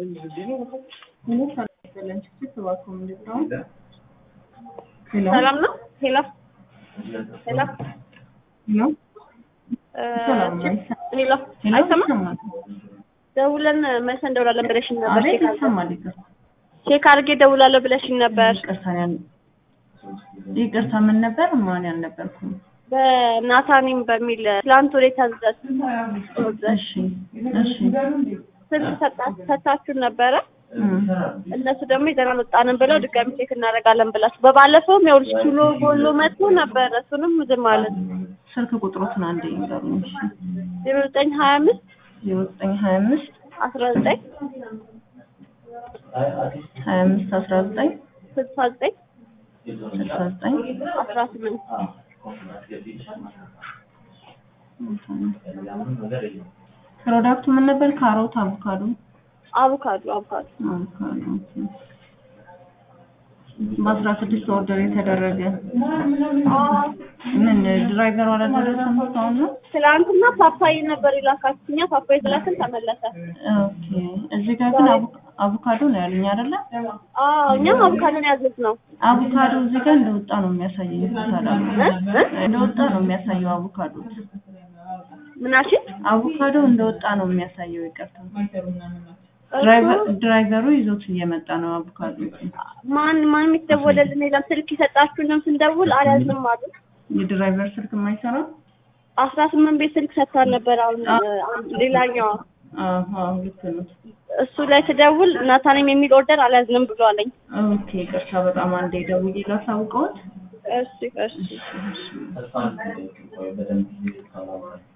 ሰላም ነው። ሄሎ ሄሎ ሄሎ አይሰማም። ደውለን መልስ እንደውላለን ብለሽኝ ነበር። ቼክ አድርጌ- ቼክ አድርጌ ደውላለሁ ብለሽኝ ነበር። ይቅርታ ምን ነበር? ማን ያልነበርኩም። በናታኒም በሚል ትላንት ወደ ታዘዝ እሺ እሺ ስልክ ሰጣ- ሰጣችሁን ነበረ። እም፣ እነሱ ደግሞ ይዘን አልወጣንም ብለው ድጋሚ ቼክ እናደርጋለን ብላችሁ በባለፈውም ያው ልጅ ኪሎ ጎሎ መጥቶ ነበረ። እሱንም ዝም አለን። ስልክ ቁጥሮትን አንዴ ይንገሩኝ። እሺ ዜሮ ዘጠኝ ሀያ አምስት ዜሮ ዘጠኝ ሀያ አምስት አስራ ዘጠኝ ሀያ አምስት አስራ ዘጠኝ ስልሳ ዘጠኝ ስልሳ ዘጠኝ አስራ ስምንት ፕሮዳክቱ ምን ነበር? ካሮት፣ አቮካዶ አቮካዶ አቮካዶ አቮካዶ ኦኬ። በአስራ ስድስት ኦርደር የተደረገ ምን ድራይቨሩ አላደረሰም እስካሁን ነው? ትላንትና ፓፓይ ነበር የላካችሁ። እኛ ፓፓይ ስላክን ተመለሰ። ኦኬ እዚህ ጋር ግን አቮ- አቮካዶ ነው ያሉኝ አይደለ? አዎ እኛም አቮካዶን ያዘዝ ነው። አቮካዶ እዚህ ጋር እንደወጣ ነው የሚያሳየኝ። ታዲያ እንደወጣ ነው የሚያሳየው አቮካዶ ምናችን አቮካዶ እንደወጣ ነው የሚያሳየው። ይቅርታ ድራይቨር- ድራይቨሩ ይዞት እየመጣ ነው አቮካዶ። ማን ማን የሚደወለልን የለም። ስልክ የሰጣችሁንም ስንደውል አልያዝንም አሉ። የድራይቨር ስልክ የማይሰራ አስራ ስምንት ቤት ስልክ ሰጥታን ነበር። አሁን አንድ ሌላኛዋ አዎ ልክ ነው። እሱ ላይ ስደውል ናታንም የሚል ኦርደር አልያዝንም ብሎ አለኝ። ኦኬ ይቅርታ በጣም አንዴ ደውዬ ላሳውቀዎት። እሺ እሺ እሺ እሺ